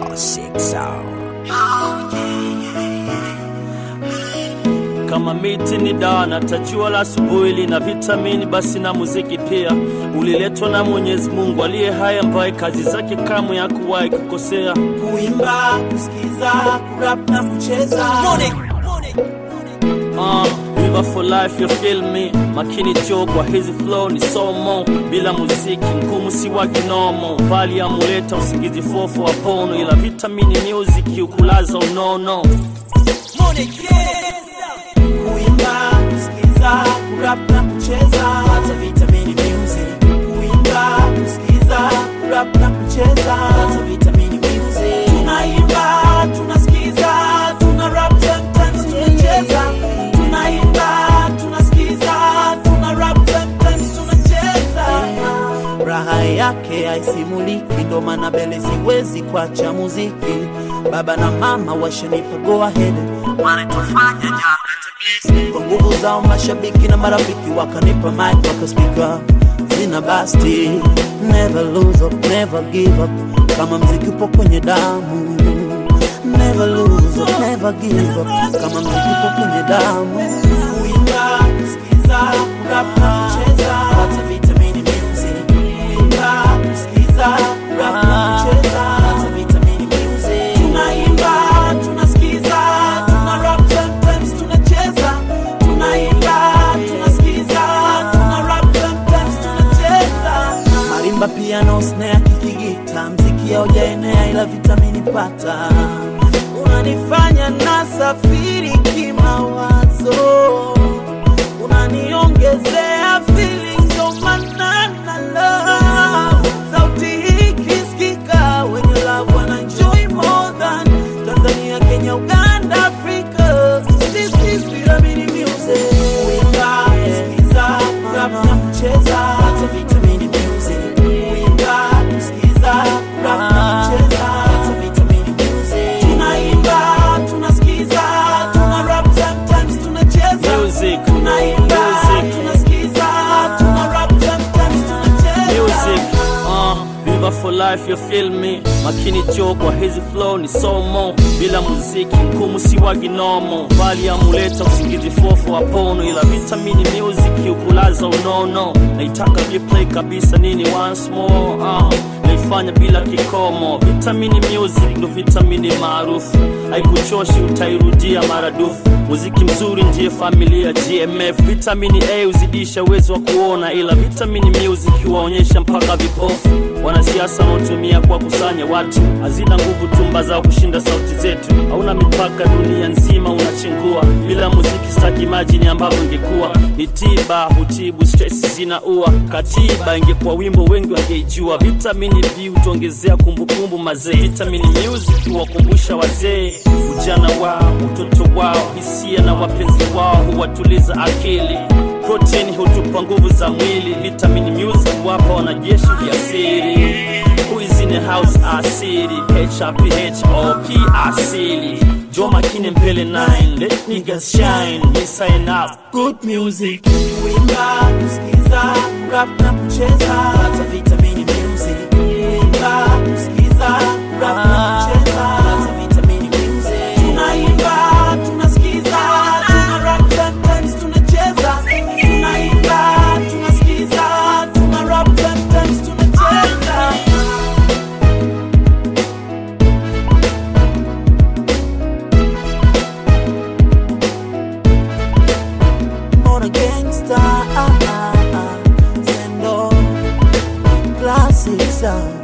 Classic sound. Kama miti ni dawa na tajua la asubuhi lina vitamini, basi na muziki pia uliletwa na Mwenyezi Mungu aliye hai, ambaye kazi zake kamwe hakuwahi kukosea. kuimba, kusikiza, kurap na kucheza. Uh, River for life you feel me makini jo kwa hizi flow ni somo bila muziki ngumu si wa kinomo vali amuleta usingizi fofo apono ila vitamini music ukulaza unono Kuimba, kusikiza, kurap na kucheza. Hata vitamini music. Kuimba, kusikiza, kurap na kucheza. Hata vitamini music. Tunaimba, tunasikiza, tuna rap sometimes tunacheza. Tunaimba, tunasikiza, tuna rap sometimes tunacheza. Raha yake haisimuliki, ndo maana mbele siwezi kuacha muziki. Baba na mama washanipa go ahead, wanatufanya ja kwa nguvu zao mashabiki na marafiki wakanipa mic wakaspika zina basti never lose up, never give up kama mziki upo kwenye damu never lose up, never give up kama mziki upo kwenye damu kuimba kusikiza kurap na kucheza hata vitamini music kuimba kusikiza kurap na kucheza hata vitamini music tunaimba tunasikiza tuna rap sometimes tunacheza tunaimba tunasikiza tuna rap sometimes tunacheza marimba piano snare kikigita mziki haujaenea ila vitamini pata unanifanya nasafiri kimawazo unaniongezea feelings of manana love sauti hii kisikika wenye love wana enjoy more than Tanzania Kenya Uganda Africa this is Pyramid music kuimba kusikiza rap na kucheza hata vitamini music kuimba kusikiza rap na kucheza hata vitamini music tunaimba tunasikiza tuna rap sometimes tunacheza Music, tunaimba music. tunasikiza tuna rap sometimes tunacheza music uh, River for life you feel me makini jo kwa hizi flow ni somo bila muziki ngumu si wa ginomo vali amuleta usingizi fofo apono ila vitamini music ukulaza unono naitaka replay kabisa nini once more uh, naifanya bila kikomo vitamini music ndo vitamini maarufu haikuchoshi utairudia maradufu muziki mzuri ndiye familia gmf vitamini a huzidisha uwezo wa kuona ila vitamini music huwaonyesha mpaka vipofu wanasiasa wanaotumia kwa kusanya watu hazina nguvu tumba zao kushinda sauti zetu hauna mipaka dunia nzima unachengua bila muziki staki majini ambavyo ingekuwa ni tiba hutibu stress zinaua katiba ingekuwa wimbo wengi wangeijua vitamini b hutuongezea kumbukumbu mazee vitamini music huwakumbusha wazee ujana wao utoto wao hisia na wapenzi wao huwatuliza akili protini hutupa nguvu za mwili vitamini music wapa wanajeshi jasiri Who is in the house asili HRPHOP asili jo makine mbele 9 let niggas shine we sign up good music kuimba kusikiza rap na kucheza hata vitamini music kuimba kusikiza rap na kucheza hata vitamini music tunaimba tunasikiza tuna rap sometimes tunacheza tunaimba tunasikiza tuna rap sometimes tunacheza Mona gangsta, ah, ah, ah. Sendo classic sound.